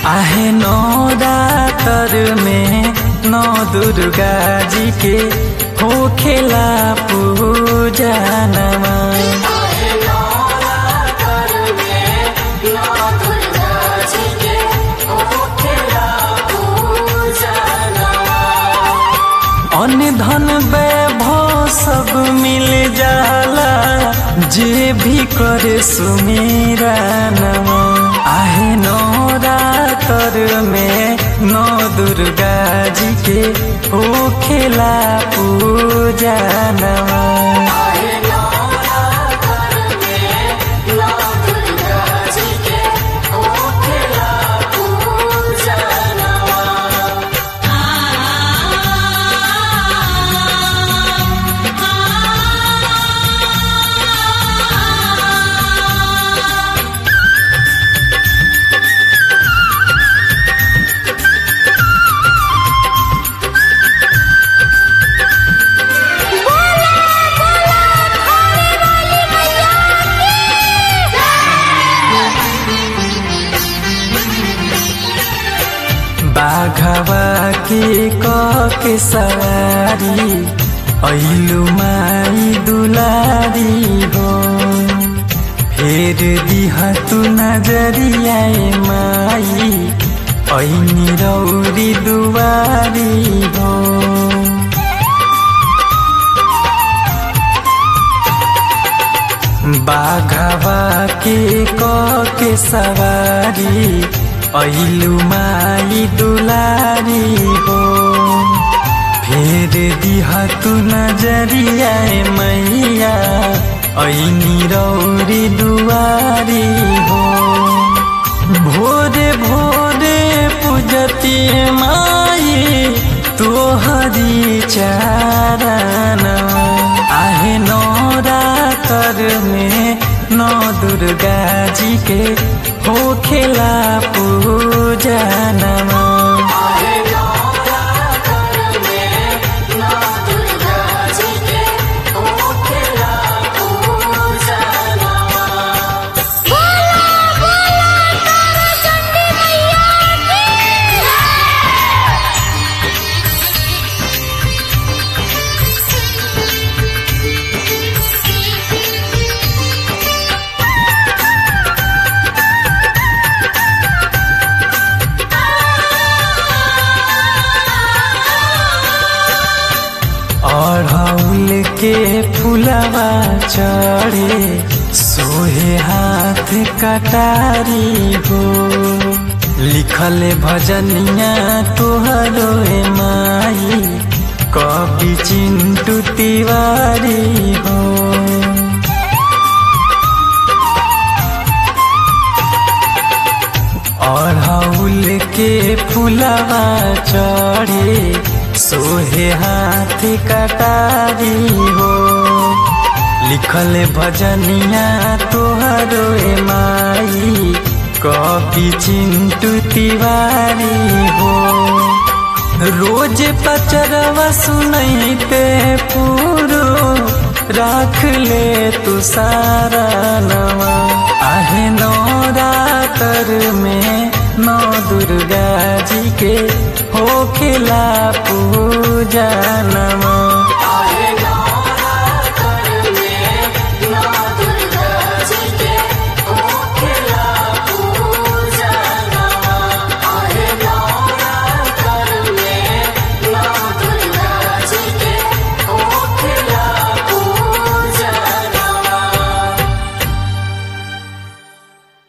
आहे नौरातर में नौ दुर्गा जी के हो खेला पूजा नमा अन्य धन वैभव सब मिल जाला जे भी करे सुमेरा नमा आहे नौरातर में नौ दुर्गा जी के हो खेला पूजा नमा बाघवा के क के सवारी ऐलु माई दुलारी हो फेर दिह तू नजरिया माई ऐनी रौरी दुवारी हो बाघवा के क के सवारी ऐलु माई दुलारी हो फेर दिह तू नजरिया मैया ऐनी रौरी दुआरी हो भोरे भोरे पूजती माई तोहरी चारण आहे नौरातर में नौ दुर्गा जी के हो खेला पूजा नमा अढ़ौल के फुलवा चढ़े सोहे हाथ कटारी हो लिखल भजनिया तोहरो माई कवि चिंटू तिवारी हो अढ़ौल के फुलवा चढ़े सोहे हाथ कटारी हो लिखल भजनिया तोहरो माई कवि चिंटू तिवारी हो रोज पचरवा सुनैते पूरो राख ले तू सारा नवा आहे नौरातर में नौ दुर्गा जी के हो खेला पूजा नमा